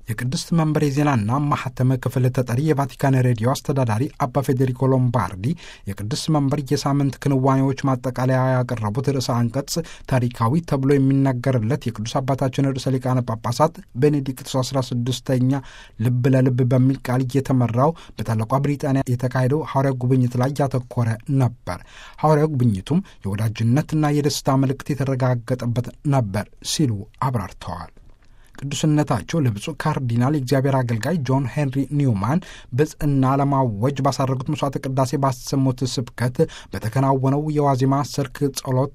የቅድስት መንበር የዜናና ማህተመ ክፍል ተጠሪ የቫቲካን ሬዲዮ አስተዳዳሪ አባ ፌዴሪኮ ሎምባርዲ የቅድስት መንበር የሳምንት ክንዋኔዎች ማጠቃለያ ያቀረቡት ርዕሰ አንቀጽ ታሪካዊ ተብሎ የሚነገርለት የቅዱስ አባታችን ርዕሰ ሊቃነ ጳጳሳት ቤኔዲክቶስ 16ኛ ልብ ለልብ በሚል ቃል እየተመራው በታላቋ ብሪጣንያ የተካሄደው ሐዋርያ ጉብኝት ላይ ያተኮረ ነበር። ሐዋርያ ጉብኝቱም የወዳጅነትና የደስታ ምልክት የተረጋገጠበት ነበር ሲሉ አብራርተዋል። ቅዱስነታቸው ለብፁዕ ካርዲናል የእግዚአብሔር አገልጋይ ጆን ሄንሪ ኒውማን ብጽዕና ለማወጅ ባሳረጉት መስዋዕተ ቅዳሴ ባሰሙት ስብከት በተከናወነው የዋዜማ ሰርክ ጸሎት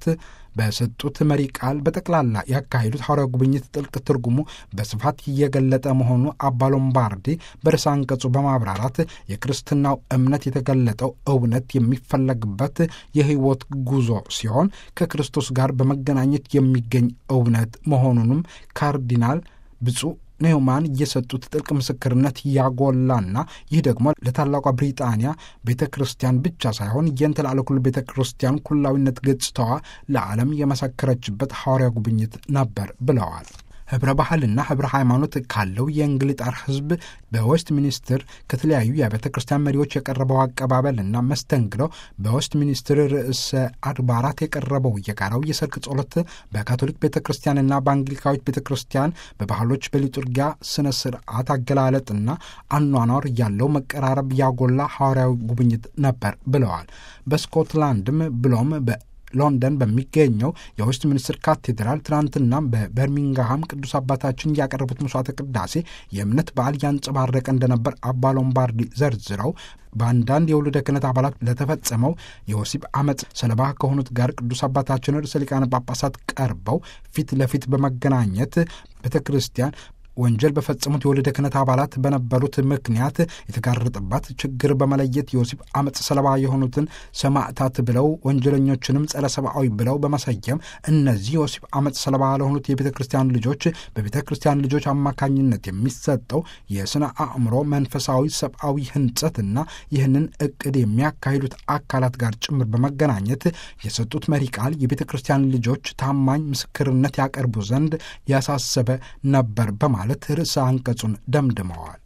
በሰጡት መሪ ቃል በጠቅላላ ያካሄዱት ሐዋርያ ጉብኝት ጥልቅ ትርጉሙ በስፋት እየገለጠ መሆኑ አባ ሎምባርዲ በርዕሰ አንቀጹ በማብራራት የክርስትናው እምነት የተገለጠው እውነት የሚፈለግበት የሕይወት ጉዞ ሲሆን ከክርስቶስ ጋር በመገናኘት የሚገኝ እውነት መሆኑንም ካርዲናል ብፁዕ ኒውማን የሰጡት ጥልቅ ምስክርነት ያጎላና ይህ ደግሞ ለታላቋ ብሪጣንያ ቤተ ክርስቲያን ብቻ ሳይሆን የንትላልኩል ቤተ ክርስቲያን ኩላዊነት ገጽታዋ ለዓለም የመሰከረችበት ሐዋርያ ጉብኝት ነበር ብለዋል። ህብረ ባህልና ህብረ ሃይማኖት ካለው የእንግሊጣር ህዝብ በዌስት ሚኒስትር ከተለያዩ የቤተ ክርስቲያን መሪዎች የቀረበው አቀባበልና መስተንግደው በዌስት ሚኒስትር ርዕሰ አድባራት የቀረበው የጋራው የሰርክ ጸሎት በካቶሊክ ቤተ ክርስቲያንና በአንግሊካዊት ቤተ ክርስቲያን በባህሎች በሊጡርጊያ ስነ ስርዓት አገላለጥና አኗኗር ያለው መቀራረብ ያጎላ ሐዋርያዊ ጉብኝት ነበር ብለዋል። በስኮትላንድም ብሎም በ ሎንደን በሚገኘው የዌስት ሚኒስትር ካቴድራል ትናንትና በበርሚንግሃም ቅዱስ አባታችን ያቀረቡት መስዋዕተ ቅዳሴ የእምነት በዓል ያንጸባረቀ እንደነበር አባ ሎምባርዲ ዘርዝረው በአንዳንድ የውልደ ክህነት አባላት ለተፈጸመው የወሲብ አመፅ ሰለባ ከሆኑት ጋር ቅዱስ አባታችን ርዕሰ ሊቃነ ጳጳሳት ቀርበው ፊት ለፊት በመገናኘት ቤተ ክርስቲያን ወንጀል በፈጸሙት የወልደ ክህነት አባላት በነበሩት ምክንያት የተጋረጠባት ችግር በመለየት የወሲብ አመፅ ሰለባ የሆኑትን ሰማዕታት ብለው ወንጀለኞችንም ጸረ ሰብአዊ ብለው በመሰየም እነዚህ የወሲብ አመፅ ሰለባ ለሆኑት የቤተ ክርስቲያን ልጆች በቤተ ክርስቲያን ልጆች አማካኝነት የሚሰጠው የስነ አእምሮ መንፈሳዊ ሰብአዊ ህንጸትና ይህንን እቅድ የሚያካሂዱት አካላት ጋር ጭምር በመገናኘት የሰጡት መሪ ቃል የቤተ ክርስቲያን ልጆች ታማኝ ምስክርነት ያቀርቡ ዘንድ ያሳሰበ ነበር በማለት ማለት ርዕሰ አንቀጹን ደምድመዋል።